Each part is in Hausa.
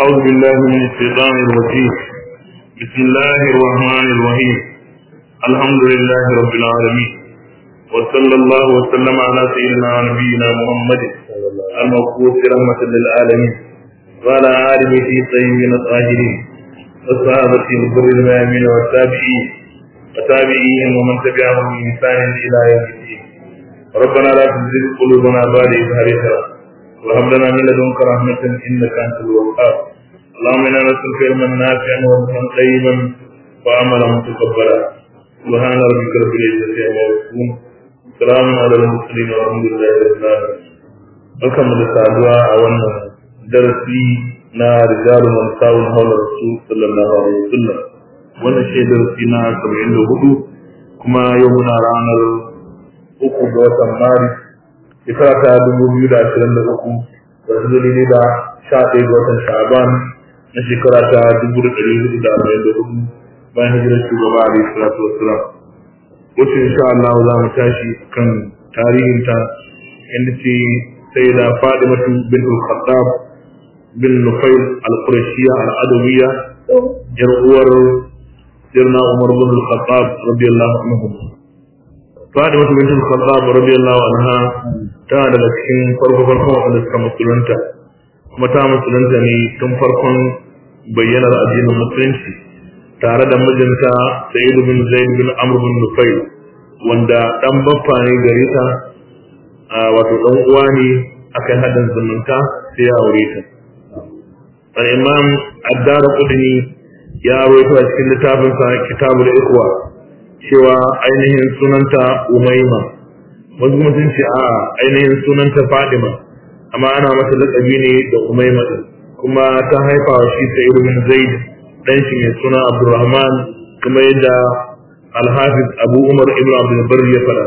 أعوذ بالله من الشيطان الرجيم بسم الله الرحمن الرحيم الحمد لله رب العالمين وصلى الله وسلم على سيدنا ونبينا محمد المبعوث رحمة للعالمين وعلى آله الطيبين الطاهرين والصحابة الغر الميامين والتابعين وتابعيهم ومن تبعهم بإحسان إلى يوم الدين ربنا لا تزغ قلوبنا بعد إذ هديتنا وهب لنا من لدنك رحمة إنك أنت الوهاب اللهم إنا نسألك علما نافعا ورزقا طيبا وعملا متقبلا سبحان ربك رب العزة عما يصفون سلام على المرسلين والحمد لله رب العالمين barkan mu da saduwa a wannan darasi na rijalu man sawun hawla rasul sallallahu alaihi wasallam wannan shi darasi na 74 kuma yau muna ranar uku ga watan maris shekara ta dubu biyu da ashirin da uku da su dalili da sha ɗaya ga watan sha'aban na shekara ta dubu da ɗari hudu da arba'in da hudu bayan hijirar shugaba alaihi salatu wassalam wacce insha Allah za mu tashi kan tarihinta inda ce sai da Fadimatu bin al-Khattab bin Nufail al-Qurashiyya al-Adawiyya yar uwar Sirna Umar bin al-Khattab radiyallahu anhu Fatima bint al-Khattab radiyallahu anha tana daga cikin farko farkon wanda suka musulunta kuma ta musulunta ne tun farkon bayyanar addinin musulunci tare da mijinta Sayyid bin Zaid bin Amr bin Nufayl wanda dan baffa ne gare ta wato dan uwa ne akai hadin zumunta sai ya aure ta al-Imam Ad-Darqutni ya rawaito a cikin littafinsa Kitabul Ikhwa cewa ainihin sunanta umaima wasu kuma sun ce a ainihin sunanta fadima amma ana mata laƙabi ne da umaima din kuma ta haifa wa shi sa'id bin zaid dan shi mai suna abdurrahman kuma yadda alhafiz abu umar ibn abdul bar ya fara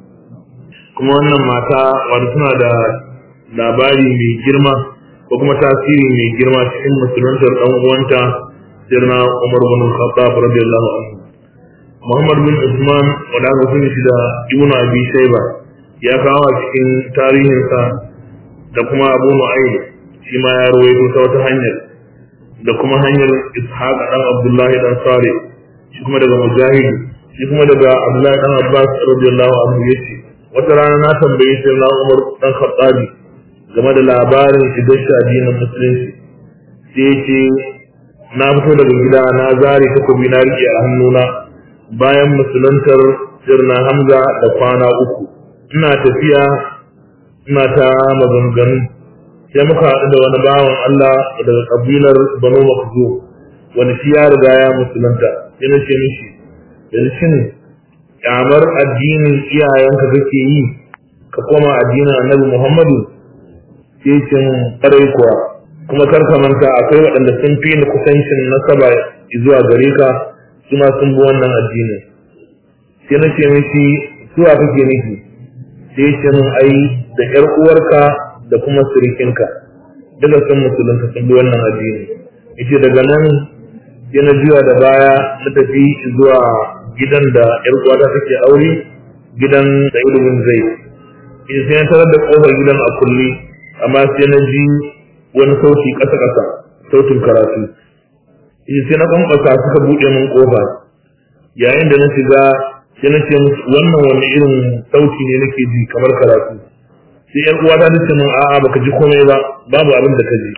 kuma wannan mata wanda suna da labari mai girma ko kuma tasiri mai girma cikin musuluntar dan uwanta sirna umar bin khattab radiyallahu anhu Muhammad bin Usman wanda aka sani shi da Ibn Abi Shayba ya kawo a cikin tarihinsa da kuma Abu Nu'aym shi ma ya rawaito ta wata hanyar da kuma hanyar Ishaq dan Abdullahi dan Salih shi kuma daga Mujahid shi kuma daga Abdullahi dan Abbas radiyallahu anhu yace wata rana na tambaye shi na Umar dan Khattabi game da labarin shigar shi addinin musulunci sai yace na fito daga gida na zare takobi na rike a hannuna bayan musuluntar sirna hamza da kwana uku ina tafiya ina ta maganganu sai muka haɗu da wani bawan Allah daga kabilar banu makzu wani shi ya riga ya musulunta sai na ce mishi yanzu shin kyamar addinin iyayenka kake yi ka koma addinin annabi muhammadu sai ce ƙarai kuwa kuma kar ka manta akwai waɗanda sun fi ni kusancin nasaba zuwa gare ka suna sun bi wannan addini sai na ce mishi suwa kake nufi sai ya ce min ai da ƴar uwarka da kuma sirikinka daga sun musulunta sun bi wannan addini yace daga nan sai na juya da baya na tafi zuwa gidan da ƴar uwata take aure gidan da ilimin zai yace sai na tarar da kofar gidan a kulle amma sai na ji wani sauti ƙasa-ƙasa sautin karatu yace sai na kwankwasa suka buɗe min ƙofa yayin da na shiga sai na ce musu wannan wani irin sauti ne nake ji kamar karatu sai yan uwa ta ce min a'a baka ji komai ba babu abin da ka ji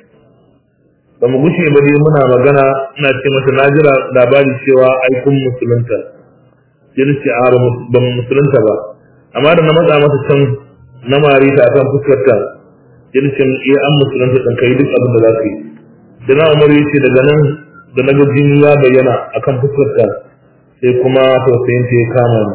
ba mu gushe ba dai muna magana ina ce mata na ji labari cewa ai kun musulunta sai na ce a ba mu musulunta ba amma da na matsa mata can na mari ta akan fuskarta sai na ce iya an musulunta ɗin kai duk abin da za ka yi da na umaru ya ce daga nan da na ga jini ya bayyana akan fuskarta sai kuma tausayin ta ya kama ni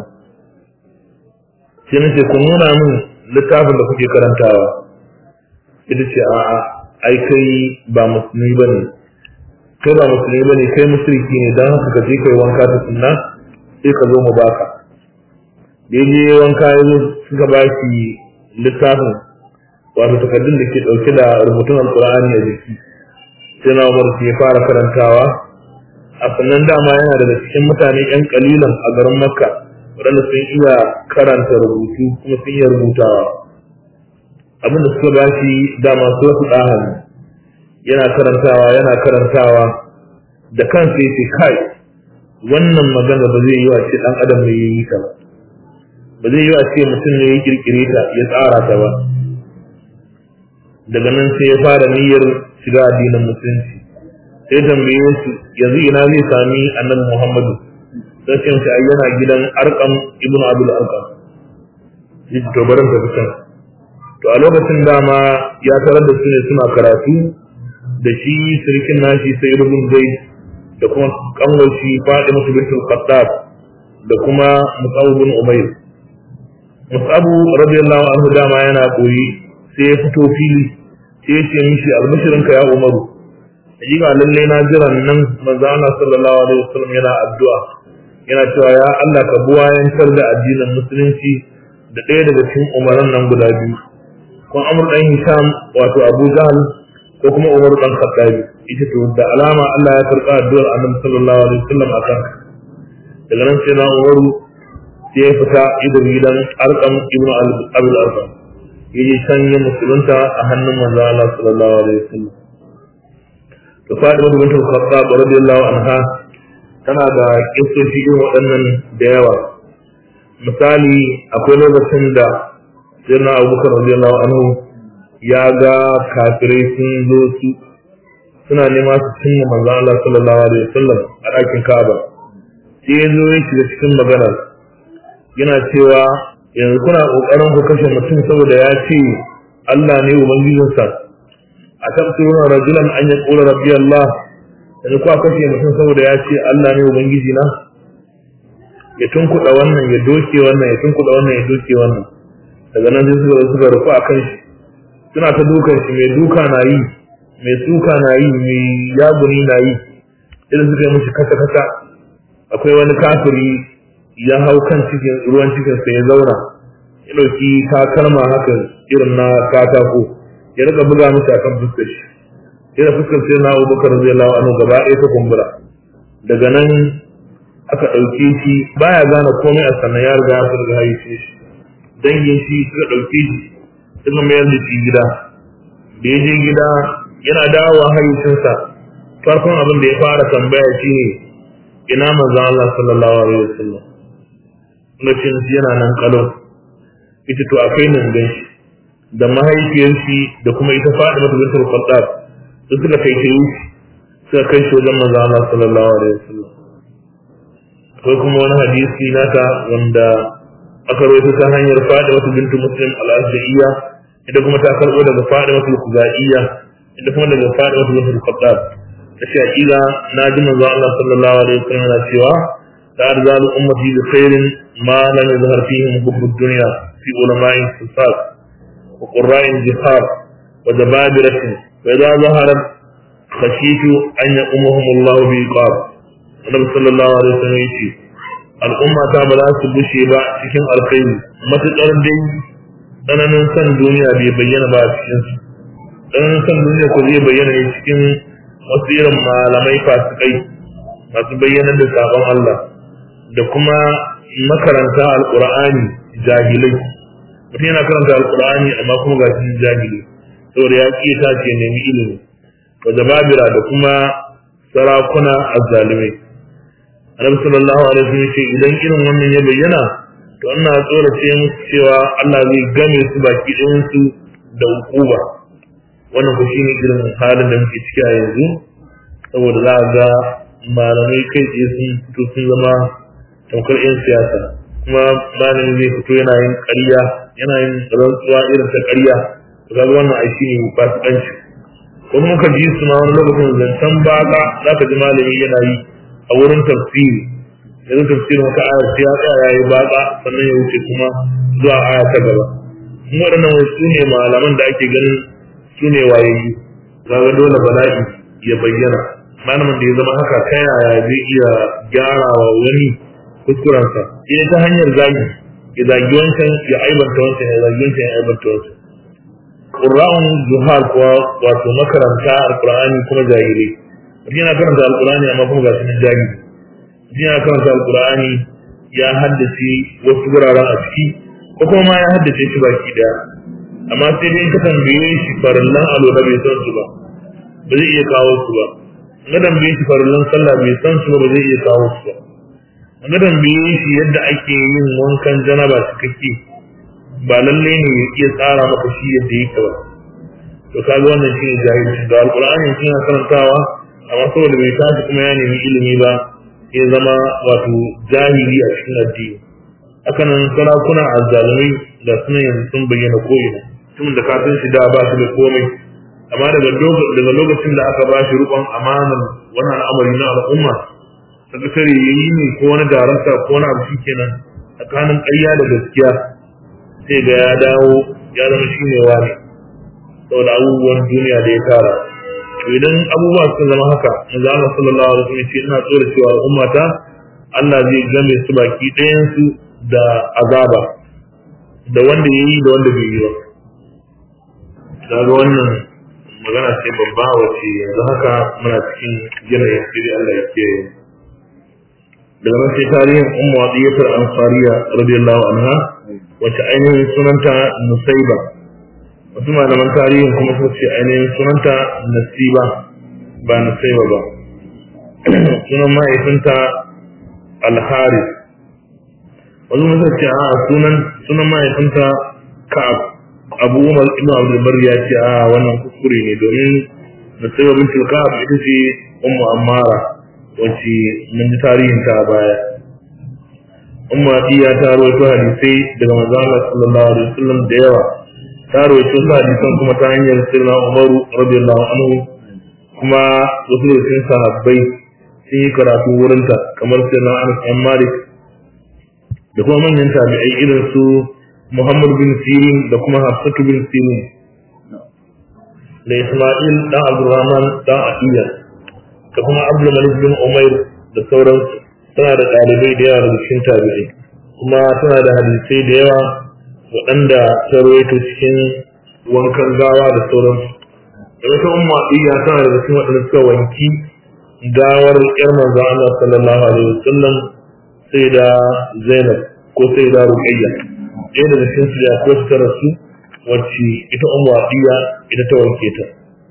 sai nace ku nuna min littafin da kuke karantawa ita ce a'a ai kai ba musulmi bane kai ba musulmi bane kai mushriki ne dan haka ka je kai wanka ta sunna sai ka zo mu baka da je wanka ya zo suka ba shi littafin wato takardun da ke dauke da rubutun alqur'ani a jiki sai na umar ya fara karantawa a sannan dama yana daga cikin mutane yan kalilan a garin makka waɗanda sun iya karanta rubutu kuma sun iya rubutawa abin da suka bashi dama su wasu ɗahan yana karantawa yana karantawa da kansa yace kai wannan magana ba zai yi wa ce dan adam ne yayi ta ba ba zai yi wa ce mutum ne ya kirkire ta ya tsara ta ba daga nan sai ya fara niyyar shiga addinin musulunci sai tambaye su yanzu ina zai sami annabi Muhammadu sai ce shi yana gidan Arqam ibn Abdul Arqam yi to barin ta fitan to a lokacin dama ya tarar da su ne suna karatu da shi sirkin nashi sai rubun zai da kuma kanwar shi Fatima bintul Khattab da kuma Mus'ab bin Umayr Mus'ab radiyallahu anhu dama yana koyi sai ya fito fili sai ya ce mishi albashirinka ya Umaru hakika lalle na jiran nan manzo Allah sallallahu alaihi wasallam yana addu'a yana cewa ya Allah ka buwayantar da addinin musulunci da ɗaya daga cikin umaran nan guda biyu ko Amr dan Hisham wato Abu Jahl ko kuma Umar dan Khattabi ita to da alama Allah ya karɓa addu'ar Annabi sallallahu alaihi wasallam akan daga nan sai na Umaru sai ya fita idan gidan Arqam ibn Abdul Arqam yaje can ya musulunta a hannun manzo Allah sallallahu alaihi wasallam da Fatima bint Khattab radiyallahu anha tana da kissoshi irin waɗannan da yawa misali akwai lokacin da Sayyidina Abubakar radiyallahu anhu ya ga kafirai sun zo su suna nema su cinye manzo Allah sallallahu alaihi wasallam a ɗakin Ka'aba sai ya zo ya shiga cikin maganar yana cewa yanzu kuna ƙoƙarin ku kashe mutum saboda ya ce Allah ne ubangijinsa a tafsiruna rajulan an yaqula rabbi Allah yanzu kuwa kashe mutum saboda ya ce Allah ne ubangiji na ya tunkuɗa wannan ya doke wannan ya tunkuɗa wannan ya doke wannan daga nan sai suka suka rufu a kan shi suna ta dukan shi mai duka na yi mai suka na yi mai yaguni na yi idan suka yi mishi kasa kasa akwai wani kafiri ya hau kan cikin ruwan cikinsa ya zauna ya ɗauki takalma haka irin na katako ya rika buga mishi akan fuskar shi ina fuskar sai na Abubakar radiyallahu anhu gaba ɗaya ta kumbura daga nan aka ɗauke shi baya gane komai a sannan ya riga ya furga haife shi dangin shi suka ɗauke shi suka mayar da shi gida da ya je gida yana dawowa haifinsa farkon abin da ya fara tambaya shi ne ina manzon Allah sallallahu alaihi wasallam lokacin yana nan kalau ita to akai nan gan shi da mahaifiyar shi da kuma ita faɗi mata bintul Khattab su suka kai shi suka kai shi wajen manzo Allah sallallahu alaihi wasallam akwai kuma wani hadisi naka wanda aka rawaito ta hanyar faɗi mata bintu Muslim al-Azdiya ita kuma ta karɓo daga faɗi mata Khuzaiya ita kuma daga faɗi mata bintul Khattab ta ce hakika na ji manzo Allah sallallahu alaihi wasallam yana cewa ta arzalu ummati bi khairin ma lam yazhar fihim hubbud dunya fi ulama'in sifat وقراء الجهار وجبابرة فإذا ظهرت خشيت أن يقومهم الله بإقاب النبي صلى الله عليه وسلم يقول al'umma ta ba za su bushe ba cikin alkhairi matuƙar dai tsananin san duniya bai bayyana ba a cikin su tsananin san duniya ko zai bayyana ne cikin wasu irin malamai fasikai masu bayyana da sabon Allah da kuma makaranta alƙur'ani jahilai mutum yana karanta alkur'ani amma kuma ga shi jahili saboda ya ƙi ta ce nemi ilimi wa jababira da kuma sarakuna azzalimai annabi sallallahu alaihi wasallam ce idan irin wannan ya bayyana to ina tsorace musu cewa Allah zai game su baki ɗayan su da hukuma wannan ku shine irin halin da muke ciki a yanzu saboda za a ga malamai kai tsaye sun fito sun zama tamkar 'yan siyasa kuma malami zai fito yana yin ƙarya yana yin rantsuwa irin ta ƙarya to kaga wannan ai shine fasikanci ko kuma ka ji su ma wani lokacin zancen baka za ka ji malami yana yi a wurin tafsiri yanzu tafsirin wata aya sai ya tsaya ya yi baka sannan ya wuce kuma zuwa aya ta gaba kuma waɗannan wasu su ne malaman da ake ganin su ne wayayyu kaga dole bala'i ya bayyana malamin da ya zama haka ta yaya zai iya gyara wa wani kuskurensa sai ta hanyar zagi ya zagi wancan ya aibanta wancan ya zagi wancan ya aibanta wancan Qur'an zuhar kuwa wato makaranta alqur'ani kuma jahilai mutum yana karanta alqur'ani amma kuma ga sunan jahili mutum yana karanta alqur'ani ya haddace wasu wuraren a ciki ko kuma ma ya haddace shi baki daya amma sai dai ka tambaye shi farallan alola bai san su ba ba zai iya kawo su ba na dambe shi farillan sallah bai san su ba zai iya kawo su ba na dambe shi yadda ake yin wankan janaba cikakke ba lalle ne ya iya tsara maka shi yadda yake ba to kaga wannan shine jahilci da alqur'ani shi na karantawa amma saboda bai tashi kuma ya nemi ilimi ba ya zama wato jahili a cikin addini hakanan sarakuna azzalumai da suna yanzu sun bayyana ko'ina tun da kafin shi da ba su da komai amma daga daga lokacin da aka ba shi rukun amanar wani al'amari na al'umma sakatare ya yi ne ko wani darakta ko wani abu kenan tsakanin ƙarya da gaskiya sai ga ya dawo ya zama shi ne wani saboda abubuwan duniya da ya tara to idan abubuwa suka zama haka manzo Allah sallallahu alaihi wasallam ce ina tsoro cewa ummata Allah zai game su baki ɗayan su da azaba da wanda yayi da wanda bai yi ba daga wannan magana ce babba wacce yanzu haka muna cikin yanayin sirri Allah ya ke daga nan sai tarihin ummu adiyatul ansariya radiyallahu anha wacce ainihin sunanta nusaiba wasu malaman tarihin kuma sun ce ainihin sunanta nasiba ba nusaiba ba sunan mahaifinta alharis wasu musa ce a sunan sunan mahaifinta ka'ab abu umar ibn abdul bar ya ce a wannan kuskure ne domin nusaiba bin ka'ab ita ce ummu ammara wacce mun ji tarihin ta a baya umma iya ta rawaito hadisai daga manzon Allah sallallahu alaihi wasallam da yawa ta rawaito su hadisan kuma ta hanyar sirna umaru radiyallahu anhu kuma wasu da cikin sahabbai sun yi karatu wurinta kamar sirna anas an malik da kuma manyan tabi'ai irin su muhammad bin sirin da kuma hafsatu bin sirin da isma'il dan abdurrahman dan atiya da kuma abdul malik bin umair da sauransu tana da ɗalibai da yawa daga cikin tabi'ai kuma tana da hadisai da yawa waɗanda ta rawaito cikin wankan gawa da sauransu da wata umma iya tana daga cikin waɗanda suka wanki gawar ƴar manzo Allah sallallahu alaihi wasallam sai da Zainab ko sai da Ruqayya ɗaya daga cikin su ya ko ta rasu wacce ita umma iya ita ta wanke ta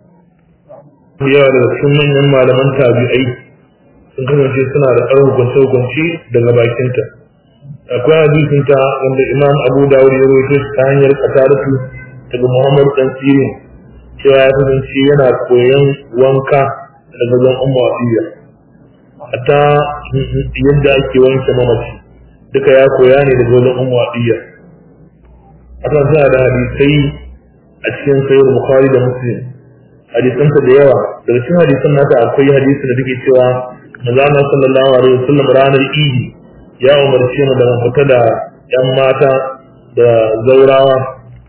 yawa daga cikin manyan malaman tabi'ai sun kasance suna da ɗan hukunce-hukunce daga bakinta akwai hadisinta wanda imam abu dawud ya rawaito ta hanyar kataratu daga muhammad dan sirin cewa ya kasance yana koyon wanka daga zan umma wasiya hatta yadda ake wanke mamaci duka ya koya ne daga wajen umma wasiya haka suna da hadisai a cikin sayar bukhari da muslim hadisanta da yawa daga cikin hadisan nata akwai hadisi da take cewa manzo sallallahu alaihi wasallam ranar idi ya umarce mu da mu fita da yan mata da zaurawa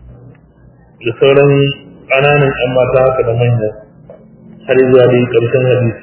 da sauran ƙananan yan mata haka da manya har zuwa dai ƙarshen hadisi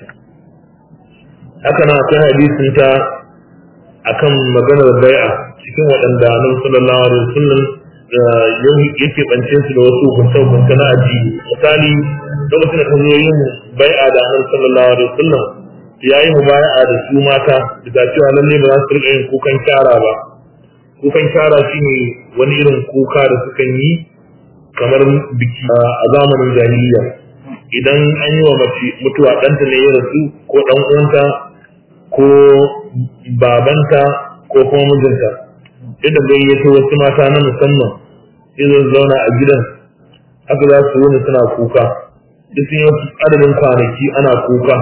haka na akwai hadisin ta akan maganar bai'a cikin waɗanda annabi sallallahu alaihi wasallam yake bance su da wasu hukunce-hukunce na addini misali lokacin da ka zo yin bai'a da annabi sallallahu alaihi wasallam ya yi mubaya'a da su mata da cewa lalle ba za su rika yin kukan kyara ba kukan kyara shine wani irin kuka da sukan yi kamar biki a zamanin jahiliya idan an yi wa mace mutuwa ɗanta ne ya rasu ko ɗan uwanta ko babanta ko kuma mijinta yadda gayyato wasu mata na musamman sai zauna a gidan haka za su wuni suna kuka duk sun yi wasu adadin kwanaki ana kuka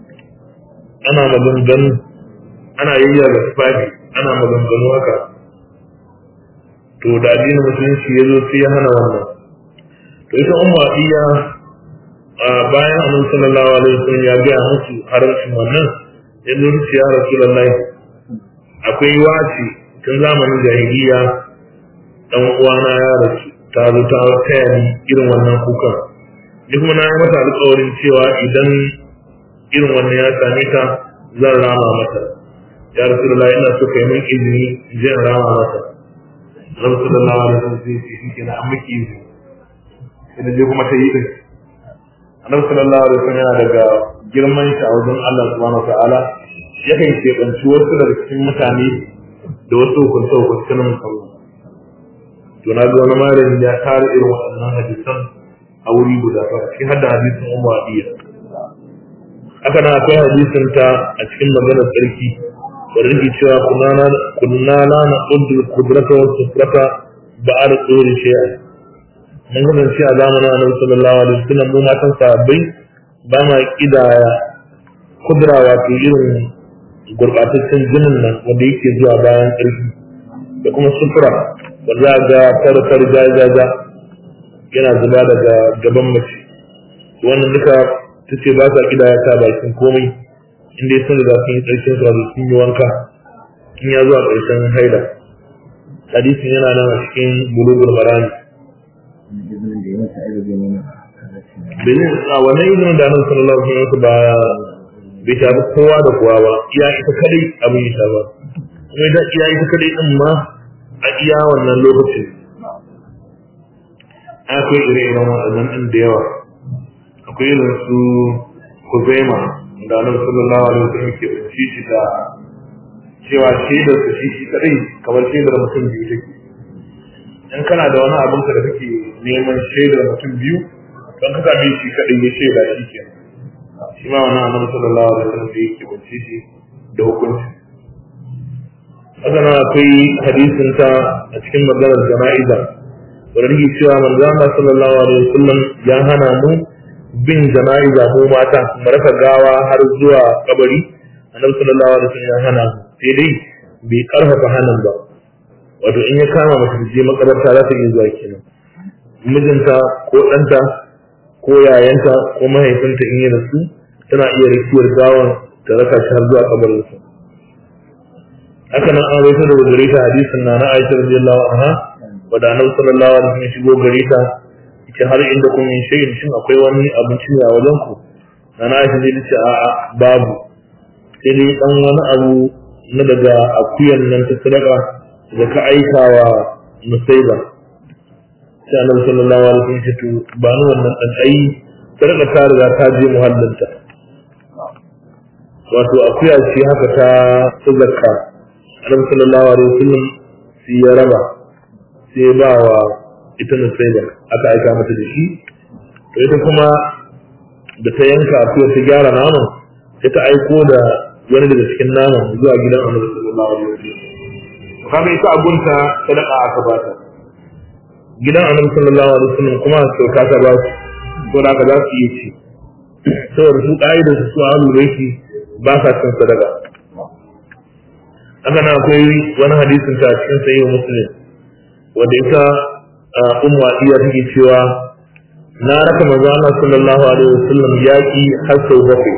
ana maganganu ana yayya ga tufafi ana maganganu haka to da addinin musulunci ya zo sai ya hana wannan to ita umma iya bayan annabi sallallahu alaihi wasallam ya ga musu haramcin wannan ya zo su ya rasulullahi akwai wace tun zamanin jahiliya dan uwana ya rasu ta zo ta taya ni irin wannan kukan ni kuma na yi mata alƙawarin cewa idan irin wannan ya same ta zan rama mata ya rasulullahi ina so kai min izini in je in rama mata Annabi sallallahu alaihi wasallam sai ce shi na an miki izini sai da je kuma ta yi din Annabi sallallahu alaihi wasallam yana daga girman shi a wajen Allah subhanahu wataala yakan keɓanci wasu daga cikin mutane da wasu hukunce hukunce na musamman to na ga wani malami ya tara irin waɗannan hadisan a wuri guda ba cikin hadda hadisin umma adiya haka nan akwai hadisin ta a cikin maganar tsarki da rike cewa kunna la na qudru qudrata wa sufrata ba'ar tsori shay'a mun kasance a zamanin annabi sallallahu alaihi wasallam mu matan sahabbai ba ma kidaya kudura wato irin gurbataccen jinin nan wanda yake zuwa bayan ƙarfi da kuma sufura wanda za ga farfar jajaja yana zuba daga gaban mace wannan duka ta ce ba sa kidaya ta bakin komai inda ya sun riga sun yi ƙarshen su wato sun yi wanka in ya zuwa ƙarshen haida hadisin yana nan a cikin bulugul marani Benin a wannan izinin da annabi sallallahu alaihi wasallam ba bai shafi kowa da kowa ba iya ita kadai abin ya shafa kuma idan iya ita kadai din ma a iya wannan lokacin akwai ire-iren waɗannan ɗin da yawa akwai irin su kuzaima da annabi sallallahu alaihi wasallam ke tsinci shi da cewa shaidar su shi shi kadai kamar shaidar mutum biyu take in kana da wani abin ka da kake neman shaidar mutum biyu don ka same shi kadai ya shaida shi ke shi ma wannan annabi sallallahu alaihi wasallam da yake tsinci shi da hukunci haka nan akwai hadisin ta a cikin maganar jana'iza wanda yake cewa manzo Allah sallallahu alaihi wasallam ya hana mu bin jana'iza ko mata mu raka gawa har zuwa kabari annabi sallallahu alaihi wasallam ya hana sai dai bai karfafa hanan ba wato in ya kama mace je makabarta za ta iya zuwa kenan mijinta ko ɗanta ko yayanta ko mahaifinta in yi rasu tana iya rikiyar gawan ta raka shi har zuwa kabarinsa haka nan an rawaito daga gare ta hadisin na na Aisha radiyallahu anha wadda annabi sallallahu alaihi wasallam shigo gare ta yace har inda kun yin shayin shin akwai wani abinci a wajen ku na na Aisha ne tace a'a babu sai dai dan wani abu na daga akuyan nan ta sadaka da ka aika wa musaiba sai annabi sallallahu alaihi wasallam ya ce ba ni wannan dan ai sadaka ta riga ta je muhallinta wato akuya ce haka ta zakka annabi sallallahu alaihi wasallam sai ya raba sai ya ba wa ita nusaiba aka aika mata da shi to ita kuma da ta yanka akuya ta gyara naman sai ta aiko da wani daga cikin naman zuwa gidan annabi sallallahu alaihi wasallam kaga ita abunta sadaka aka ba ta gidan annabi sallallahu alaihi wasallam kuma kyauta ta ba su to da ka za su yi ci saboda su ƙa'idar su su ahlul baiti ba sa cin sadaka haka nan akwai wani hadisin ta cikin sahih muslim wanda ita ummu iya take cewa na raka manzo Allah sallallahu alaihi wasallam yaki har sau bakwai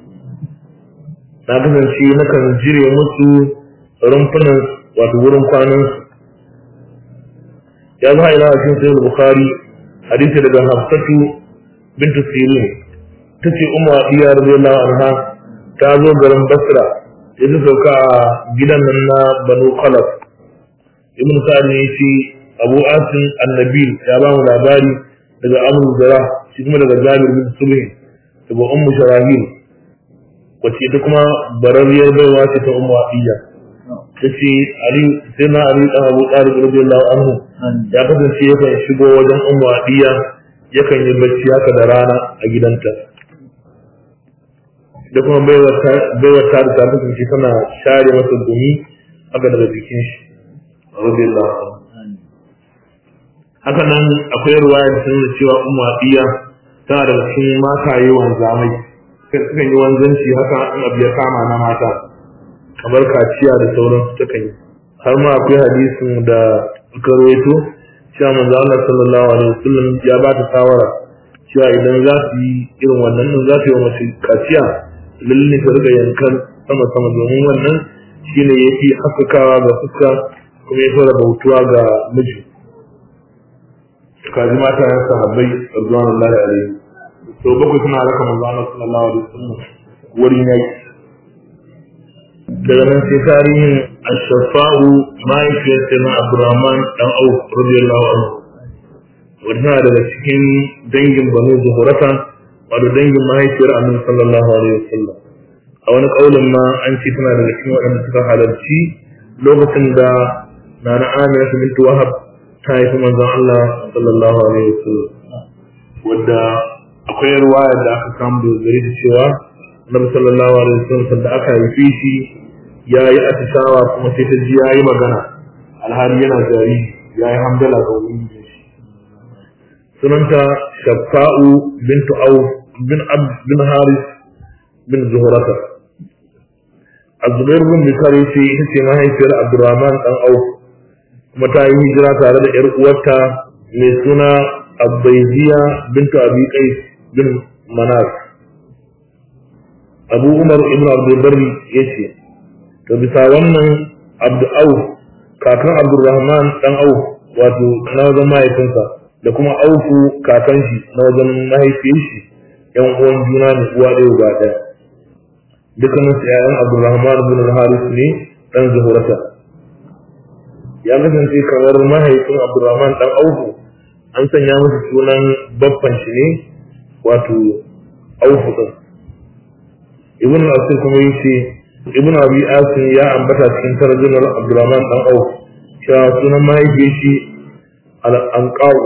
na kasance nakan jire musu rumfunan wato wurin kwanan su ya zo ila cikin sahih bukhari hadisi daga hafsatu bintu sirin tace ummu iya radiyallahu anha ta zo garin basra ya sauka a gidan nan na banu khalaf ibn sa'ad ne yace abu asim annabi ya ba mu labari daga amr zara shi kuma daga jabir bin subhi daga ummu sharahil wacce ita kuma barariyar baiwa ce ta ummu abiya tace ali sai na ali dan abu talib radiyallahu anhu ya kasance yakan shigo wajen ummu abiya yakan yi bacci haka da rana a gidanta da kuma baiwar ta da ta kasance tana share masa gumi haka daga jikin shi radiyallahu anhu haka nan akwai ruwaya da sanar cewa ummu abiya tana da cikin mata yi wanzamai sukan yi wanzanci haka in abu ya kama na mata kamar kaciya da sauransu ta kan yi har ma akwai hadisin da suka rawaito cewa manzo Allah sallallahu alaihi wasallam ya ba ta shawara cewa idan za su yi irin wannan za su yi wa mace kaciya lalle ka riga yankan sama sama domin wannan shine yafi haskakawa ga fuska kuma ya fara bautuwa ga miji kaji mata ya sahabbai radiyallahu alaihi to bakwai suna raka manzo Allah sallallahu alaihi wasallam wurin yaki daga nan sai tarihin ashafa'u mahaifiyar sayyidina abdurrahman dan auf radiyallahu anhu wanda daga cikin dangin banu zuhurata wato dangin mahaifiyar annabi sallallahu alaihi wasallam a wani kaulin ma an ce tana daga cikin waɗanda suka halarci lokacin da nana amina bintu wahab ta haifi manzon Allah sallallahu alaihi wasallam wadda akwai ruwaya da aka samu da gari da cewa annabi sallallahu alaihi wasallam da aka haife shi ya yi atishawa kuma sai ta ji ya yi magana alhali yana jari ya yi hamdala ga ubangijin shi sunanta shaffa'u bintu auf bin abd bin haris bin zuhurata azubair bin bikar ce ita ce mahaifiyar abdurrahman dan auf kuma ta yi hijira tare da yar uwarta mai suna abbaiziya bintu abi qais bin manas abu umar ibn abdulbari ya ce to bisa wannan abdu auf kakan abdurrahman dan auf wato na wajen mahaifinsa da kuma aufu kakan shi na wajen mahaifiyar shi yan uwan juna ne uwa ɗaya ba ɗaya dukkanin su ƴaƴan abdurrahman bin haris ne dan zuhurata ya kasance kamar mahaifin abdurrahman dan aufu an sanya masa sunan babban shi ne wato aufu din ibn al-asir kuma yace ibn abi asim ya ambata cikin tarjumar abdurrahman dan auf cewa sunan mahaifiyar shi al-anqaw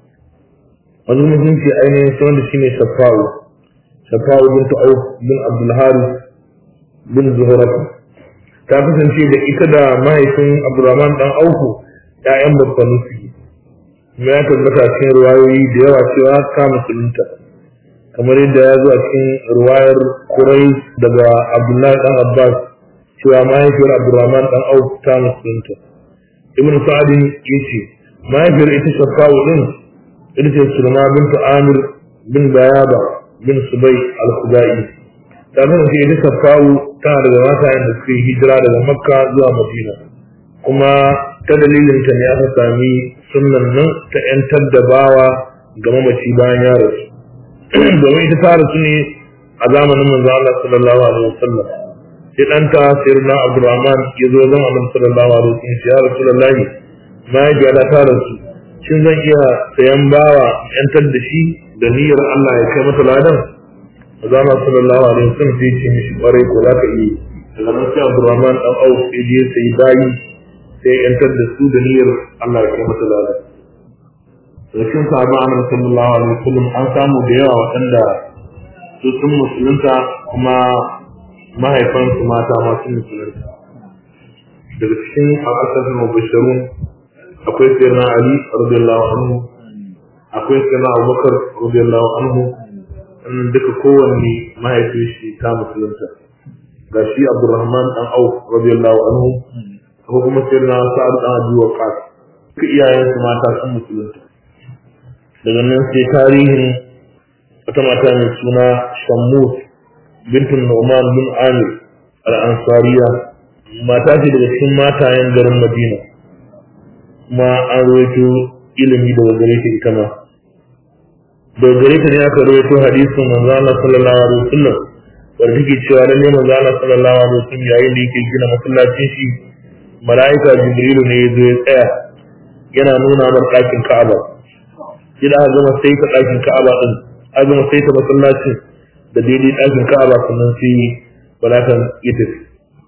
wani mutum ce ainihin sunan da shine shafa'u shafa'u bintu auf bin abdul haris bin zuhurat ta kasance da ita da mahaifin abdurrahman dan auku ƴaƴan babban su kuma ya tabbata cikin ruwayoyi da yawa cewa ta musulunta kamar yadda ya zo a cikin ruwayar kurai daga abdullahi dan abbas cewa mahaifiyar abdurrahman dan auf ta musulunta ibn sa'adin yace mahaifiyar ita shafa'u din ita ce sulma bintu amir bin bayaba bin subai al-khudai ta kasance ita shafa'u tana daga mata da suka yi hijira daga makka zuwa madina kuma ta dalilin ta ne aka sami sunnan nan ta yantar da bawa ga mamaci bayan ya rasu domin ita ta rasu ne a zamanin manzo Allah sallallahu alaihi wasallam sai ɗanta sayyidina Abdurrahman ya zo zan Allah sallallahu alaihi wasallam ya Rasulullahi mahaifiyata ta rasu shin zan iya sayan bawa yantar da shi da niyyar Allah ya kai mata ladan Azama sallallahu alaihi wasallam sai ce mishi kwarai ko za ka iya daga nan sai Abdurrahman dan Auf sai je sai bayi sai yantar da su da niyyar Allah ya kai mata ladan Rashin sahaba Annabi sallallahu alaihi wasallam an samu da yawa waɗanda su sun musulunta kuma mahaifansu mata ma sun musulunta daga cikin al'asar mubashirun akwai sayyidina Ali radiyallahu anhu akwai sayyidina Abubakar radiyallahu anhu sannan duka kowanne mahaifin shi ta musulunta ga shi Abdurrahman dan Auf radiyallahu anhu akwai kuma sayyidina Sa'ad dan Abi Waqqas duka iyayensu mata sun musulunta daga nan sai tarihin wata mata mai suna Shammus bintun Nu'man bin Amir al-Ansariya mata ce daga cikin matayen garin Madina kuma an rawaito ilimi daga gare ta ita ma daga gare ta ne aka rawaito hadisin manzo Allah sallallahu alaihi wasallam wanda take cewa lalle manzo Allah sallallahu alaihi wasallam yayin da yake gina masallacin shi mala'ika Jibrilu ne ya zo ya tsaya yana nuna mar ɗakin Ka'aba idan aka gama sai ka ɗakin Ka'aba din aka gama sai ta masallacin da daidai ɗakin Ka'aba sannan sai malakan ya tafi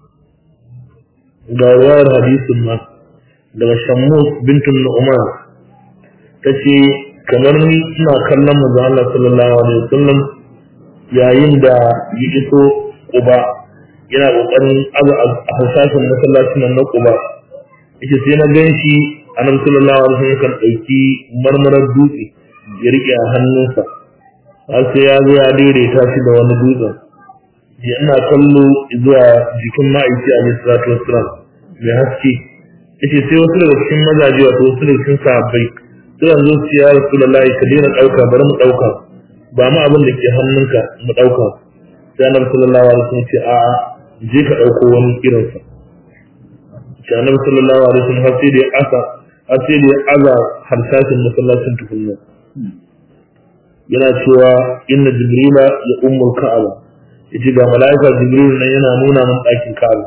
ga wayar hadisin ma daga Shammus bintun Nu'man tace kamar ni ina kallon manzo Allah sallallahu alaihi wasallam yayin da ya iso Quba yana kokarin azu a hasashen masallacin nan na Quba yace sai na gan shi annabi sallallahu alaihi wasallam kan dauki marmarar dutse ya rike a hannunsa har sai ya zo ya daidaita shi da wani dutsen ya ina kallo zuwa jikin ma'aiki alaihi salatu wassalam mai haske yace sai wasu daga cikin mazaje wato wasu daga cikin sahabbai sai zo su ya rasulullahi ka daina dauka bari mu dauka ba mu abin da ke hannunka mu dauka sai annabi sallallahu alaihi wasallam ce a'a je ka dauko wani irin sa sai annabi sallallahu alaihi wasallam har sai da asa har sai da aza harsashin masallacin tukunna yana cewa inna jibrila ya ummul ka'aba yace ga malaika jibril nan yana nuna min ɗakin ka'aba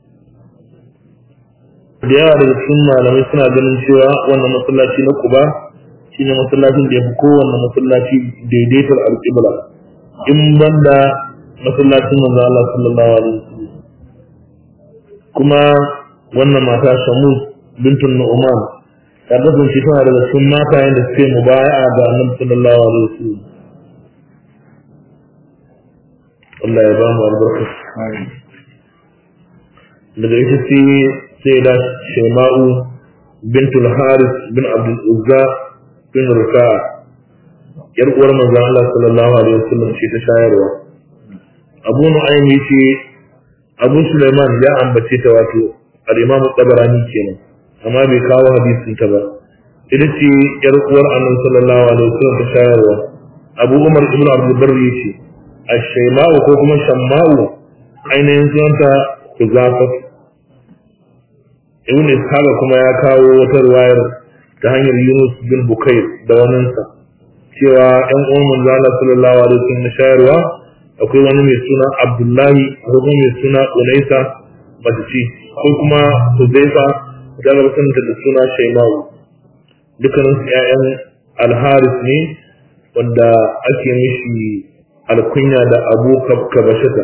da yawa daga cikin malamai suna ganin cewa wannan masallaci na Quba shine masallacin da yafi kowanne masallaci daidaitar alƙibla in banda masallacin manzo Allah sallallahu alaihi wasallam kuma wannan mata Shamus bintun Nu'man ta kasance tana daga cikin matayen da suke mubaya'a ga Annabi sallallahu alaihi wasallam Allah ya ba mu albarka daga ita ce sai da Shaima'u bintul Haris bin Abdul Uzza bin Rufa'a yar uwar manzon Allah sallallahu alaihi wasallam ce ta shayarwa Abu Nu'aym yace Abu Sulaiman ya ambace ta wato al-Imam Tabarani kenan amma bai kawo hadisin ta ba ita ce yar uwar Annabi sallallahu alaihi wasallam ta shayarwa Abu Umar ibn Abdul Barri yace ash-shayma'u ko kuma shamma'u ainihin sunanta Kuzafat Ibn Ishaq kuma ya kawo wata riwayar ta hanyar Yunus bin Bukair da waninsa cewa ‘yan uwan manzo Allah sallallahu alaihi wasallam shayarwa akwai wani mai suna Abdullahi ko kuma mai suna Unaisa mace ce ko kuma Huzaifa da ga mutunta da suna Shaimawu dukkanin su ƴaƴan Al-Haris ne wanda ake mishi alkunya da Abu Kabashata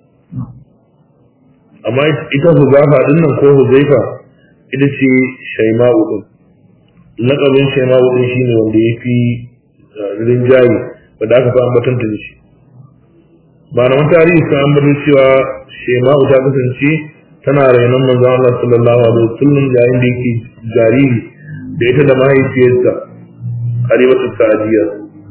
amma ita Huzaifa din nan ko Huzaifa ita ce Shaima'u din lakabin Shaima'u din shine wanda yafi rinjaye wanda aka fi ambatanta da shi malaman tarihi sun ambatar cewa shema'u ta kasance tana rainon manzo Allah sallallahu alaihi wasallam yayin da yake jariri da ita da mahaifiyarsa Halimatu Sa'diya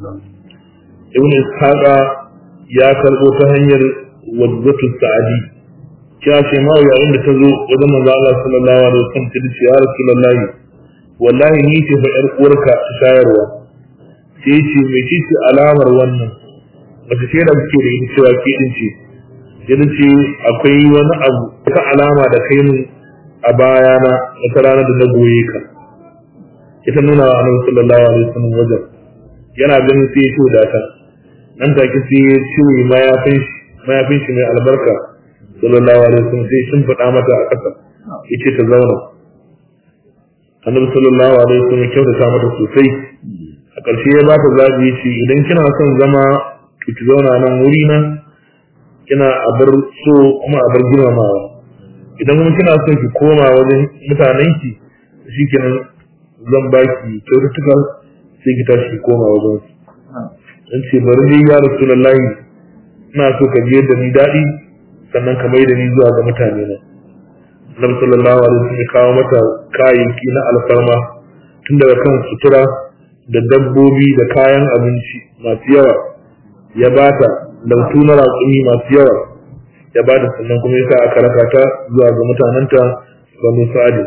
Ibn Ishaqa ya karbo ta hanyar wadzatu Sa'di cewa shema'u yayin da ta zo wajen manzo Allah sallallahu alaihi wasallam ta ce ya Rasulullahi wallahi ni ce fa yar uwarka shayarwa sai ce mai ce ce alamar wannan wata ce da suke da ita cewa ke din ce yana ce akwai wani abu ta alama da kai mun a bayana wata rana da na goye ka ita nuna wa annabi sallallahu alaihi wasallam wajen yana ganin sai ya ce da ta nan take sai ya ce mayafin shi mayafin shi mai albarka sallallahu alaihi wasallam sai shin faɗa mata a ƙasa yace ta zauna annabi sallallahu alaihi wasallam kyautata mata sosai a ƙarshe ya ba ta zaɓi shi idan kina son zama to ki zauna nan wuri na kina a bar so kuma a bar girmamawa idan kuma kina son ki koma wajen mutanenki shi kenan zan ba ki kyaututtuka sai ki tashi koma wajen su dan ce bari dai ya rasulullahi ina so ka je da ni daɗi sannan ka mai da ni zuwa ga mutane na Annabi sallallahu alaihi wasallam ya kawo mata kayayyaki na alfarma tun daga kan sutura da dabbobi da kayan abinci masu yawa ya bata lautu na raƙumi masu yawa ya bata sannan kuma ya sa aka raka ta zuwa ga mutanenta banu sa'adi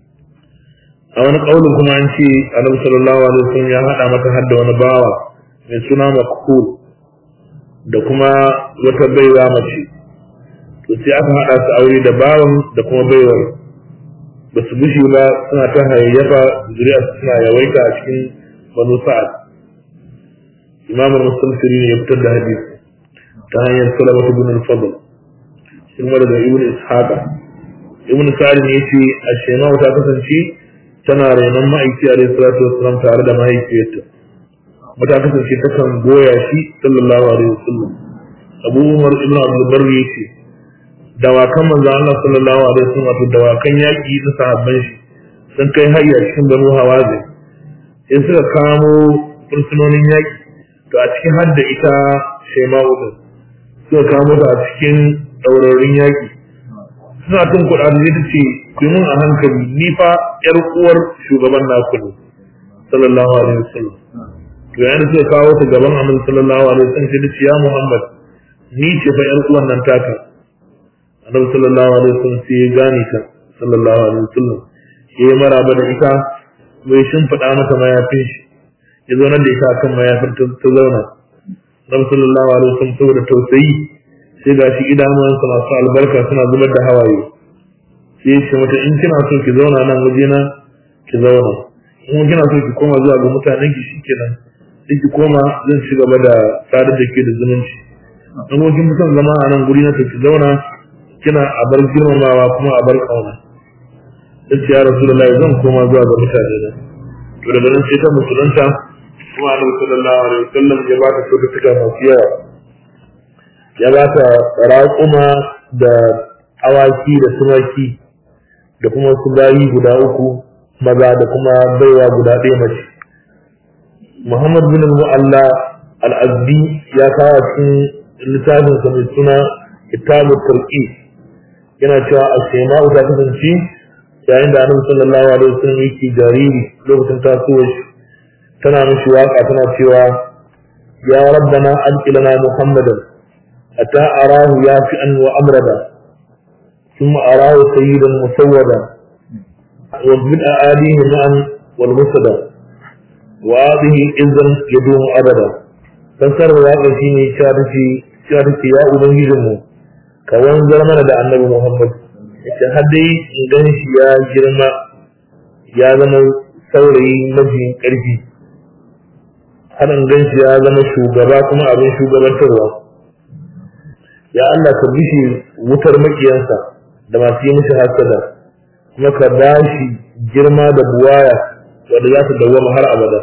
a wani ƙaunin kuma an ce annabi sallallahu alaihi wasallam ya haɗa mata har da wani bawa mai suna makhul da kuma wata baiwa mace to sai aka haɗa su aure da bawan da kuma baiwar ba su bushe ba suna ta hayayyafa zuriya suna yawaita a cikin banu sa'ad imamul mustamsiri ne ya fitar da hadisi ta hanyar salamatu bin al-fadl shi kuma daga ibn ishaqa ibn sa'ad ne yace ashema ta kasance tana renon ma'aiki alaihi salatu wassalam tare da mahaifiyarta mata kasance ta kan goya shi sallallahu alaihi wasallam abu umar ibn abdul barri yace dawakan manzo Allah sallallahu alaihi wasallam wato dawakan yaki na sahabban shi sun kai hayya cikin banu hawazin in suka kamo fursunonin yaƙi to a cikin hadda ita shema'u din suka kamo ta a cikin ɗaurorin yaƙi suna tun kuɗa da ta ce ku yi mun a hankali ni fa ƴar uwar shugaban naku ne sallallahu alaihi wasallam to yayin da suka kawo ta gaban annabi sallallahu alaihi wasallam sai ta ce ya Muhammad ni ce fa ƴar uwan nan taka annabi sallallahu alaihi wasallam sai ya gane ta sallallahu alaihi wasallam ya yi maraba da ita bai shimfiɗa mata mayafin shi ya zaunar da ita akan mayafin ta zauna Nabi sallallahu alaihi wasallam saboda tausayi sai ga shi idanuwansa masu albarka suna zubar da hawaye sai ya ce mata in kina so ki zauna nan wajena ki zauna in kina so ki koma zuwa ga mutanen ki shikenan sai ki koma zan ci gaba da sadar da ke da zumunci in kuma kin son zama a nan guri na ki zauna kina a bar girmamawa kuma a bar kauna sai ya rasulullahi zan koma zuwa ga mutane na to daga nan sai ta musulunta kuma annabi sallallahu alaihi wasallam ya ba ta kyaututtuka masu yawa ya ba ta raƙuma da awaki da tumaki da kuma su bayi guda uku maza da kuma baiwa guda ɗaya mace Muhammad bin Mu'alla al-Azdi ya kawo cikin littafin sa mai suna kitabut tarqi yana cewa as-sama'u ta kasance yayin da annabi sallallahu alaihi wasallam yake jariri lokacin tasowar shi tana mishi waka tana cewa ya rabbana alqilana muhammadan ata arahu yafi'an wa amrada ثم أراه سيدا مسودا ومن أعاليه معا والمسدا وهذه إذن يدوم أبدا فسر الواقع شيني شارتي شارتي يا أبنجزمو كوان زرمنا دا النبي محمد ita har dai in gan shi ya girma ya zama saurayi mafi ƙarfi har in gan shi ya zama shugaba kuma abin shugabantarwa ya Allah ka bishe wutar makiyansa da masu yi mishi hasada kuma ka ba shi girma da buwaya wanda za ta dawwama har abada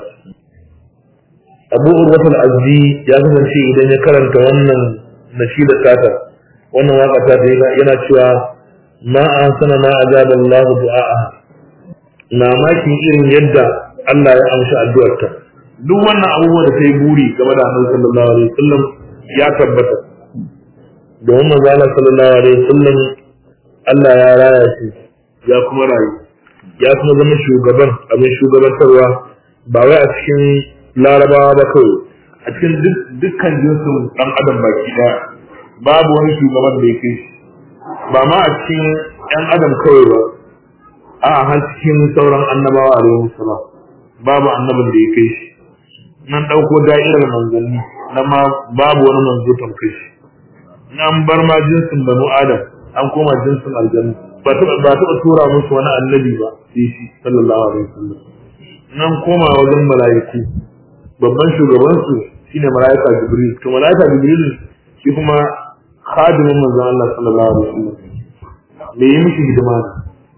abu urwatul azzi ya kasance idan ya karanta wannan nashida tata wannan waka ta yana cewa ma an sana ma azaba Allah du'a'a na makin irin yadda Allah ya amsa addu'arta duk wannan abubuwa da ta yi buri game da Annabi sallallahu alaihi wasallam ya tabbata domin manzo Allah sallallahu alaihi wasallam Allah ya raya shi ya kuma rayu ya kuma zama shugaban abin shugabantarwa ba wai a cikin larabawa ba kawai a cikin dukkan jinsin dan adam baki daya babu wani shugaban da ya kai shi ba ma a cikin yan adam kawai ba a har cikin sauran annabawa alaihi salam babu annabin da ya kai shi nan dauko da'irar manzanni na ma babu wani manzo tamkai shi nan bar ma jinsin banu adam an koma jinsin aljanna ba taɓa ba taɓa tura musu wani annabi ba sai shi sallallahu alaihi wasallam nan koma wajen mala'iku babban shugaban su shine mala'ika jibril to mala'ika jibril shi kuma khadimin manzon Allah sallallahu alaihi wasallam me yi mishi hidima ne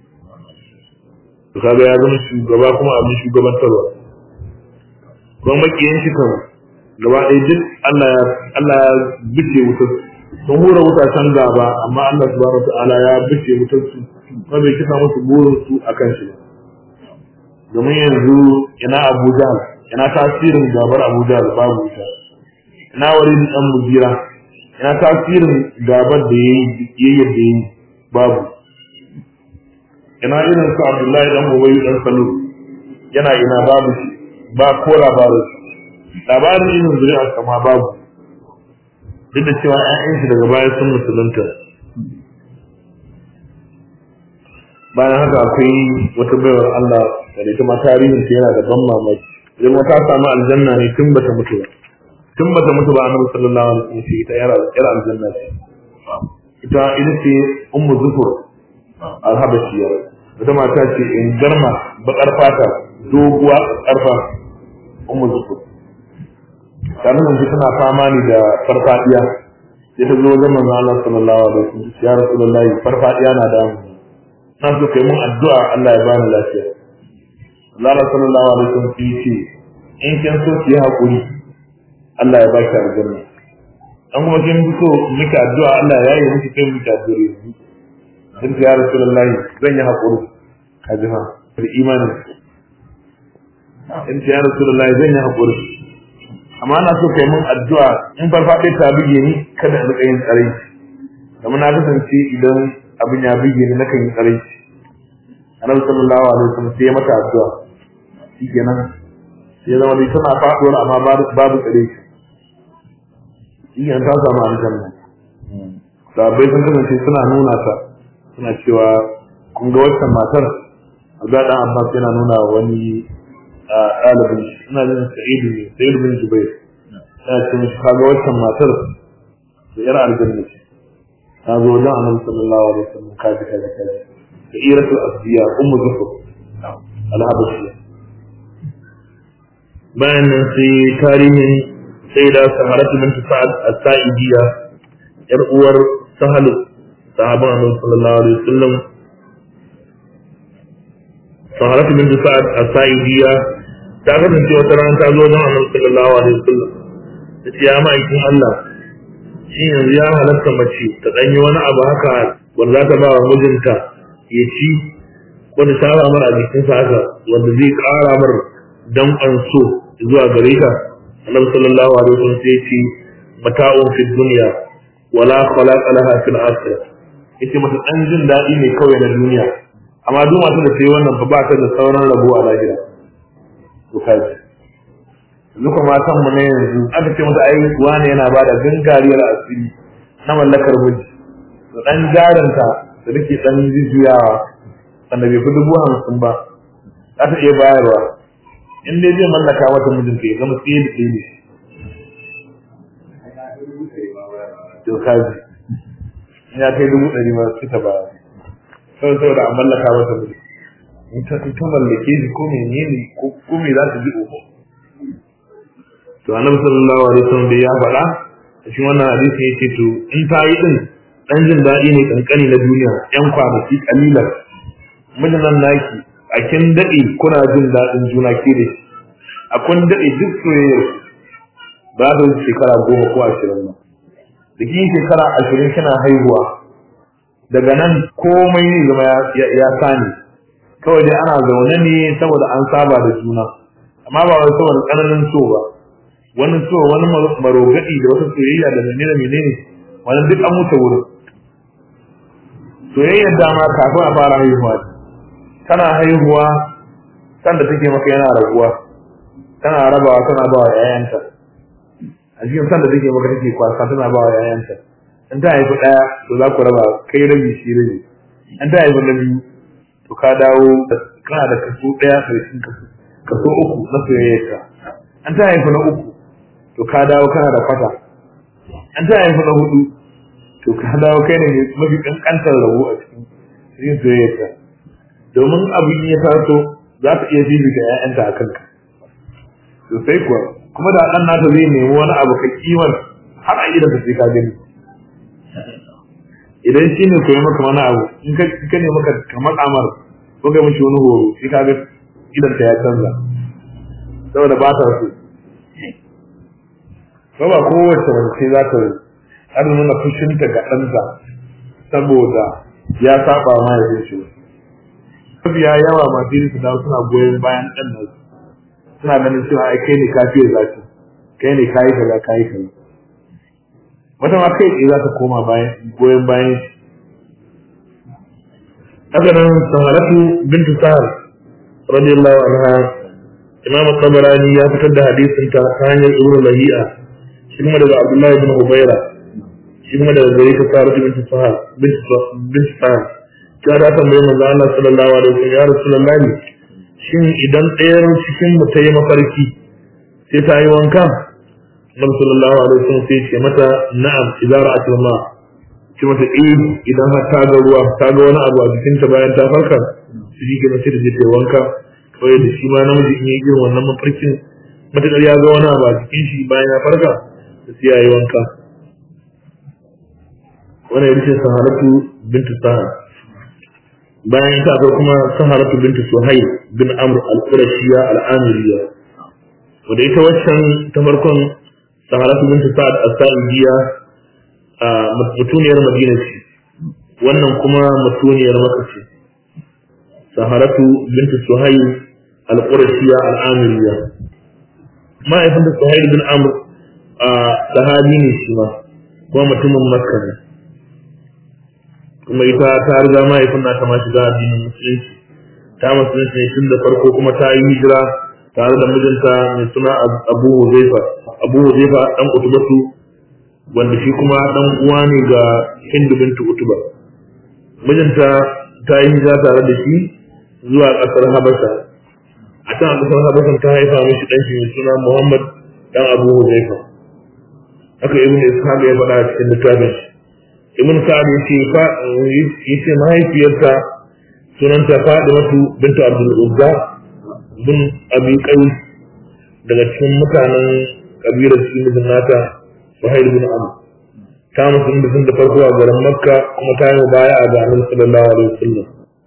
to kaga ya zama shugaba kuma abin shugabantarwa kuma makiyan shi kan gaba ɗaya duk Allah ya Allah ya bice wutar sun hura wuta can gaba amma Allah subhanahu wataala ya bice wutar su kuma bai kisa musu burin su akan shi ba domin yanzu ina Abu Jahl ina tasirin gabar Abu Jahl babu wuta ina wani dan mujira ina tasirin gabar da yayi yayi da yayi babu ina irin su Abdullahi dan Ubay dan Salul yana ina babu shi ba ko labarin labarin irin zuri'a kama babu duk da cewa ‘ya'yan shi daga baya sun musulunta bayan haka akwai wata baiwar Allah da ita ma tarihin ta yana da ban mamaki idan wata samu aljanna ne tun bata mutu ba tun bata mutu ba annabi sallallahu alaihi wasallam ce ita yara yara aljanna ce ita ita ce ummu zufur alhabashiyya wata mata ce in garma bakar fata doguwa karfa ummu zufur ta kasance tana fama ne da farfadiya sai ta zo wajen manzon Allah sallallahu alaihi wasallam ya rasulullahi farfadiya na da mu na so kai mun addu'a Allah ya bani lafiya Allah sallallahu alaihi wasallam sai ce in kin so ki hakuri Allah ya baki aljanna an kuma kin so miki addu'a Allah ya yi miki kai miki addu'a din ya rasulullahi zan yi hakuri kaji fa da imani in ya rasulullahi zan yi hakuri amma na so kai mun addu'a in farfaɗe ta bige ni kada in rika yin tsare kamar na kasance idan abin ya bige ni nakan yi tsare annabi sallallahu alaihi wasallam sai ya mata addu'a shikenan sai zama dai tana faɗuwar amma babu tsare shi ta samu aljanna sahabbai sun kasance suna nuna ta suna cewa kun ga waccan matar Abdullahi dan Abbas yana nuna wani ɗalibin shi ina jin sa'idu ne sa'idu bin jubair ya ce mishi kaga waccan matar da yar aljanna ce ta zo wajen annabi sallallahu alaihi wasallam kaji kaji kaji da iratul asbiya ummu zufur alhabashiya bayan nan sai tarihin sai da saharatu bintu sa'ad as-sa'idiyya yar uwar sahalu sahaban annabi sallallahu alaihi wasallam saharatu bintu sa'ad as-sa'idiyya ta kasance wata rana ta zo don annabi sallallahu alaihi wasallam ta ce ya ma'aikin Allah shi yanzu ya halatta mace ta danyi wani abu haka wanda za ta ba wa mijinta ya ci wanda ta ba mara a jikinsa haka wanda zai ƙara mar danƙon so zuwa gare ta annabi sallallahu alaihi wasallam sai ce mata'un fi dunya wala khalaqa laha fil akhirah yace mata dan jin daɗi ne kawai na duniya amma duk masu da sai wannan fa ba ta da sauran rabo a lahira to kaji duka matan mu ne yanzu aka ce mata ai wani yana ba da gangariyar asiri na mallakar miji to dan jaranta da take dan jujjuyawa wanda bai fi dubu hamsin ba za ta iya bayarwa in dai zai mallaka mata mijinta ya zama tsaye da tsaye ne to kaji ya kai dubu ɗari ma su ta baya kawai saboda an mallaka mata miji in ta in ta mallake shi ko menene ko ko me za ta ji uku to annabi sallallahu alaihi wasallam da ya faɗa a cikin wannan hadisi yake to in ta yi din dan jin daɗi ne kankani na duniya yan kwanaki kalilan mijin nan naki a kin daɗe kuna jin daɗin juna ke da shi a kun daɗe duk soyayyar ba da shekara goma ko ashirin ba da kin shekara ashirin kina haihuwa daga nan komai ne zama ya sani kawai dai ana zaune ne saboda an saba da juna amma ba wai saboda tsananin so ba wani so wani marogadi da wata soyayya da menene menene wani duk an wuce wurin soyayyar dama kafin a fara haihuwa tana haihuwa san da take maka yana raguwa tana rabawa tana bawa yayanta a cikin san da take maka take kwasa tana bawa yayanta in ta haifi daya to za ku raba kai rabi shi rabi in ta haifi na biyu to ka dawo kana da kaso daya karshen kaso kaso uku na soyayyarka an ta haifi na uku to ka dawo kana da kwata an ta haifi na hudu to ka dawo kai ne mafi kankantar rabo a cikin cikin soyayyarka domin abin ya taso za ta iya fifita ƴaƴanta a kanka to sai kuwa kuma da ɗan nata zai nemi wani abu ka kiwon har a idan sai ka gani idan shi ne koyi maka wani abu in ka ka ne maka kamar amar ko ga mishi wani horo shi ka ga idan ta ya canza saboda ba ta so ba ba kowace mace za ta har nuna fushinta ga ɗanta saboda ya saba ma ya shi mafiya yawa masu yin su dawo suna goyon bayan ɗan nan suna ganin cewa ai kai ne kafiyar zafi kai ne kayi kaza kayi kaza wata ma kai tsaye za ta koma bayan goyon bayan shi haka nan saharatu bintu sahar radiyallahu anha imam tabarani ya fitar da hadisin ta ta hanyar ibnu lahi'a shi kuma daga abdullahi bin hubaira shi kuma daga gare ta saharatu bintu sahar bintu sahar ta ta tambaye manzo Allah sallallahu alaihi wasallam ya rasulullahi shin idan ɗayar cikin mu ta yi mafarki sai ta yi wanka Nabi sallallahu alaihi wasallam sai ce mata na'am idan ra'at ma ce mata eh idan har ta ga ruwa ta ga wani abu a jikin ta bayan ta farka su ji kenan sai da ta wanka kawai da shi ma namiji in yi irin wannan mafarkin matakar ya ga wani abu a jikin shi bayan ya farka da sai ya yi wanka wannan ya ce saharatu bintu sahar bayan ta akwai kuma saharatu bintu suhaib bin amr al-qurashiyya al-amiriyya wanda ita waccan ta farkon saharatu bintu sa'ad as-sa'idiyya a mutuniyar madina ce wannan kuma mutuniyar maka ce saharatu bintu suhaib al-qurashiyya al-amiriyya ma'aifin da suhaib bin amr a sahabi ne shi ma kuma mutumin makka ne kuma ita ta riga mahaifin nata ma shiga addinin musulunci ta musulunci ne tun da farko kuma ta yi hijira tare da mijinta mai suna Abu Huzaifa Abu Huzaifa dan Utubatu wanda shi kuma dan uwa ne ga Hindu bintu Utuba mijinta ta yi hijira tare da shi zuwa kasar Habasha a can a kasar Habasha ta haifa mishi dan shi mai suna Muhammad dan Abu Huzaifa haka ibn Ishaq ya faɗa a cikin littafin shi ibn sa'ad yace fa yace mahaifiyarta sunanta Fadimatu bintu Abdul Uzza bin Abi Qais daga cikin mutanen kabilar shi mijin nata Suhail bin Amr ta musulun da sun da farko a garin Makka kuma ta yi baya a garin sallallahu alaihi wasallam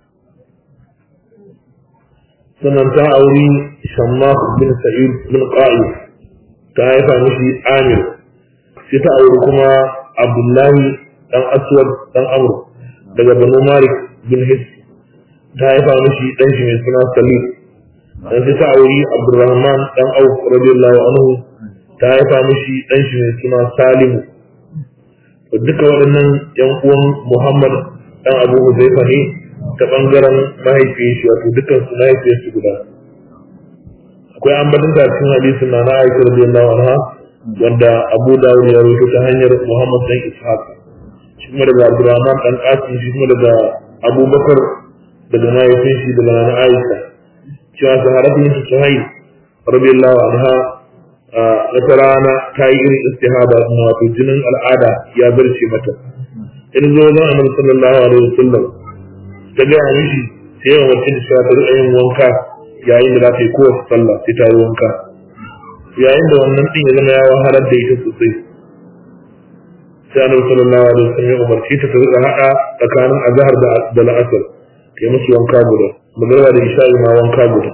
sannan ta auri Shammah bin Sa'id bin Qa'id ta haifa mishi Amir sai ta auri kuma Abdullahi dan aswad dan amr daga banu malik bin his ta haifa mishi dan shi mai suna salim dan sai ta auri abdurrahman dan auf radiyallahu anhu ta haifa mishi dan shi mai suna Salimu to duka waɗannan yan uwan Muhammad dan Abu Huzaifa ne ta bangaren mahaifiyar shi wato dukkan su mahaifiyar su guda akwai ambaton da cikin hadisin na Aisha radiyallahu anha wanda Abu Dawud ya rawaito ta hanyar Muhammad dan Ishaq shi kuma daga Abdurrahman dan Qasim shi kuma daga Abu Bakar daga mahaifin shi daga Nana Aisha cewa saharatu yin Suhail radiyallahu anha wata rana ta yi irin istihada na wato jinin al'ada ya zarce mata in zo zan annabi sallallahu alaihi wasallam ta ga mishi sai yawan wacce da ta rika yin wanka yayin da za ta yi kowace sallah sai ta yi wanka yayin da wannan din ya zama ya wahalar da ita sosai sai annabi sallallahu alaihi wasallam ya umarci ta ta rika hada tsakanin azhar da da la'asar ta yi musu wanka guda magana da isha'i ma wanka guda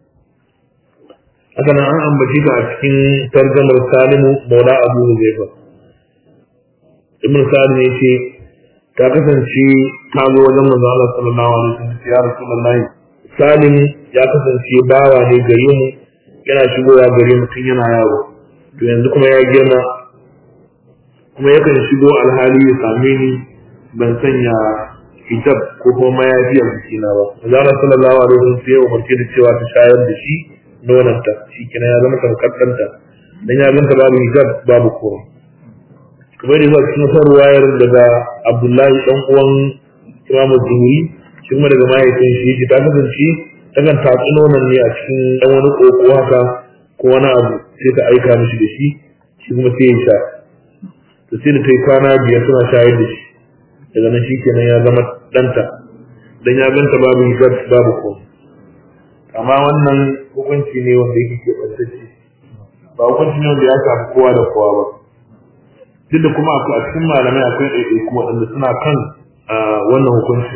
haka nan an ambaci ta a cikin tarjamar salimu maula abu huzaifa ibn sa'ad ne ce ta kasance ta zo wajen manzo Allah sallallahu alaihi wasallam ya rasulullahi salim ya kasance bawa ne gare mu yana shigowa gare mu tun yana yaro to yanzu kuma ya girma kuma yakan shigo alhali ya same ni ban sanya hijab ko kuma mayafi a jikina ba manzo Allah sallallahu alaihi wasallam sai ya umarce da cewa ta shayar da shi nonanta shi kina ya zama tamkar ɗanta dan ya ganta babu hijab babu komai kamar da zuwa cikin wata ruwayar daga Abdullahi dan uwan Imam Zuhri shi kuma daga mahaifin shi yake ta kasance takan tatsi nonon ne a cikin dan wani koko haka ko wani abu sai ta aika mishi da shi shi kuma sai ya sha to sai da ta yi kwana biyar suna shayar da shi daga nan shi kenan ya zama ɗanta dan ya ganta babu hijab babu komai amma wannan hukunci ne wanda yake ke ɓantacce ba hukunci ne wanda ya shafi kowa da kowa ba duk da kuma a cikin malamai akwai ɗaiɗaiku waɗanda suna kan wannan hukunci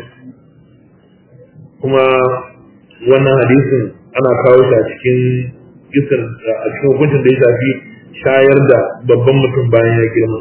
kuma wannan hadisin ana kawo shi a cikin kisar a cikin hukuncin da ya shafi shayar da babban mutum bayan ya girma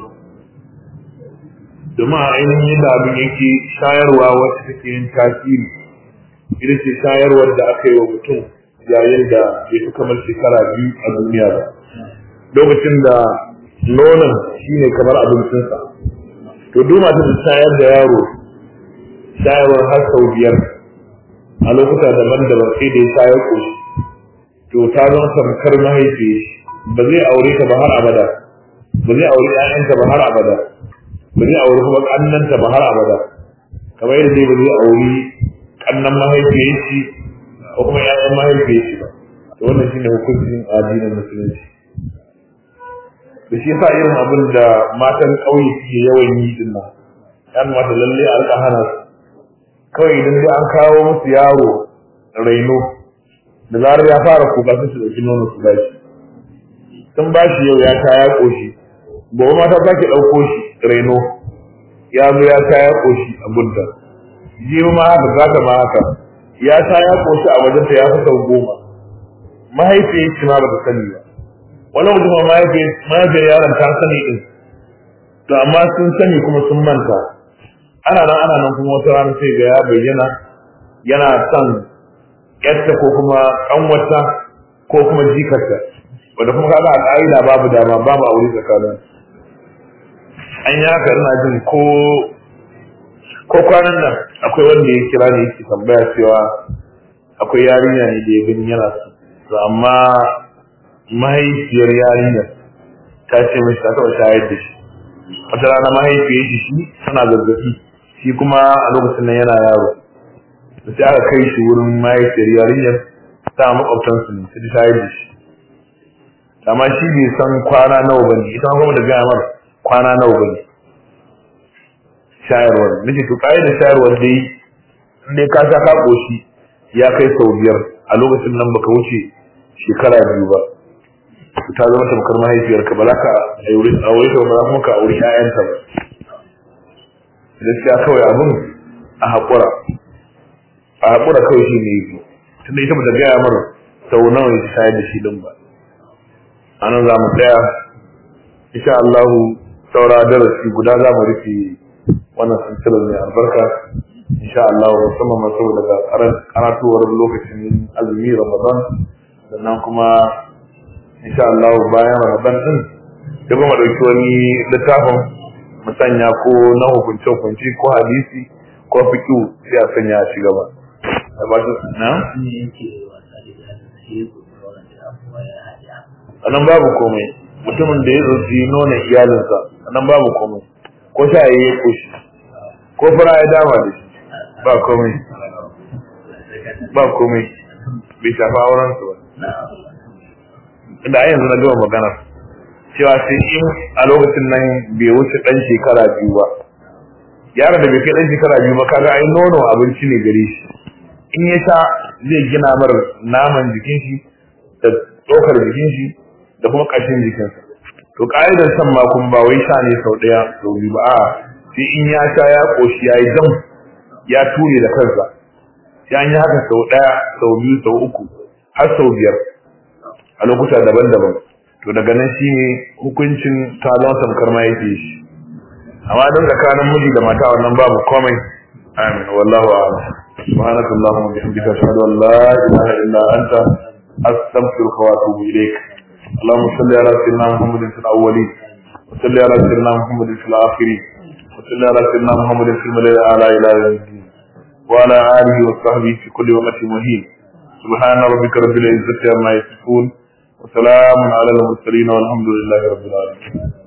domin a ainihin yadda abin yake shayarwa wacce take yin tasiri ita ce shayarwar da aka yi wa mutum yayin da ya fi kamar shekara biyu a duniya ba lokacin da nonon shi ne kamar abincinsa to duk mata da shayar da yaro shayarwar har sau biyar a lokuta daban-daban sai da ya shayar ƙoshi to ta zama tamkar mahaifi ba zai aure ta ba har abada ba zai aure 'ya'yanta ba har abada ba zai aure kuma ƙannanta ba har abada kamar yadda dai ba zai aure kannan mahaifiyar shi ko kuma ƴaƴan mahaifiyar shi ba to wannan shine hukuncin addinin musulunci da shi yasa irin abin da matan ƙauye suke yawan yi din nan ya mata lalle a rika hana su kawai idan dai an kawo musu yaro raino da zarar ya fara kuka su ɗauki nono su ba shi sun ba shi yau ya sha ya ƙoshi gobe mata za ki ɗauko shi raino ya zo ya sha ya ƙoshi a gudda jiyo ma haka za ta ma haka ya sha ya ƙoshi a wajenta ya fi sau goma mahaifiyar shi ma ba ta sani ba wani mutum mahaifiyar yaron ta sani din to amma sun sani kuma sun manta ana nan ana nan kuma wata rana sai ga ya bayyana yana son yarta ko kuma kanwata ko kuma jikarta wanda kuma kaga a ƙa'ida babu dama babu aure tsakanin an yi haka ina jin ko ko kwanan nan akwai wanda ya kira ne yake tambaya cewa akwai yarinya ne da ya gani yana so amma mahaifiyar yarinyar ta ce mashi ta taɓa shayar da shi wata rana mahaifiyar shi shi tana zazzafi shi kuma a lokacin nan yana yaro da sai aka kai shi wurin mahaifiyar yarinyar ta makwabtansu ne sai shayar da shi amma shi bai san kwana nawa bane ita kuma da gaya mar kwana nawa bane shayarwar nake to kai da shayarwar dai in dai ka sha ka koshi ya kai sau biyar a lokacin nan baka wuce shekara biyu ba ta zama tamkar mahaifiyarka ba za ka aure ta ba za kuma ka aure ƴaƴanta ba gaskiya kawai abin a haƙura a haƙura kawai shi ne yi tunda ita bata gaya mara sau nawa ya shayar da shi din ba a nan za mu tsaya insha Allahu saura darasi guda za mu rufe wannan sintilar mai albarka insha Allah musamman ma saboda ga karatuwar lokacin azumi Ramadan sannan kuma insha Allah bayan Ramadan din da kuma dauki wani littafin mu sanya ko na hukunce hukunci ko hadisi ko fiqh sai a sanya shi gaba da ba su na anan babu komai mutumin da ya zoci nuna iyalinsa anan babu komai ko sha yayi ya koshi ko fara ya dama da shi ba komai ba komai bai shafa auren su ba inda a yanzu na gama magana cewa sai in a lokacin nan bai wuce dan shekara biyu ba yaron da bai kai dan shekara biyu ba kaga ai nono abinci ne gare shi in ya sha zai gina mar naman jikin shi da tsokar jikin shi da kuma ƙashin jikinsa to ƙa'idar shan ma kun ba wai sha ne sau ɗaya sau biyu ba a sai in ya sha ya ƙoshi ya yi jam ya ture da kansa sai an yi haka sau ɗaya sau biyu sau uku har sau biyar a lokuta daban-daban to daga nan shi ne hukuncin talon samkar ma yake shi amma don tsakanin miji da mata wannan babu komai amin wallahu a'lam سبحانك اللهم وبحمدك اشهد ان لا اله الا انت استغفرك واتوب اليك اللهم صل على سيدنا محمد في الاولين وصل على سيدنا محمد في الاخرين وصل على سيدنا محمد في الملأ الاعلى الى يوم الدين وعلى اله وصحبه في كل وقت مهين سبحان ربك رب العزه عما يصفون وسلام على المرسلين والحمد لله رب العالمين